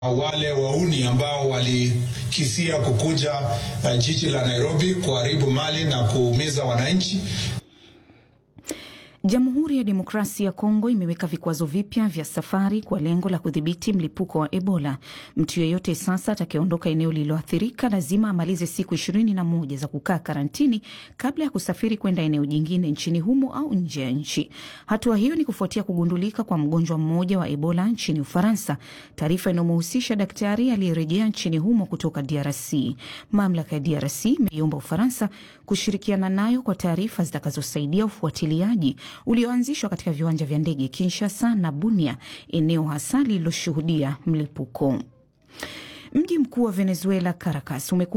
wale wauni ambao walikisia kukuja uh, jiji la Nairobi kuharibu mali na kuumiza wananchi. Jamhuri ya Demokrasia ya Kongo imeweka vikwazo vipya vya safari kwa lengo la kudhibiti mlipuko wa Ebola. Mtu yeyote sasa atakayeondoka eneo lililoathirika lazima amalize siku ishirini na moja za kukaa karantini kabla ya kusafiri kwenda eneo jingine nchini humo au nje ya nchi. Hatua hiyo ni kufuatia kugundulika kwa mgonjwa mmoja wa Ebola nchini Ufaransa, taarifa inayomhusisha daktari aliyerejea nchini humo kutoka DRC. Mamlaka ya DRC imeiomba Ufaransa kushirikiana nayo kwa taarifa zitakazosaidia ufuatiliaji ulioanzishwa katika viwanja vya ndege Kinshasa na Bunia, eneo hasa lililoshuhudia mlipuko. Mji mkuu wa Venezuela, Caracas,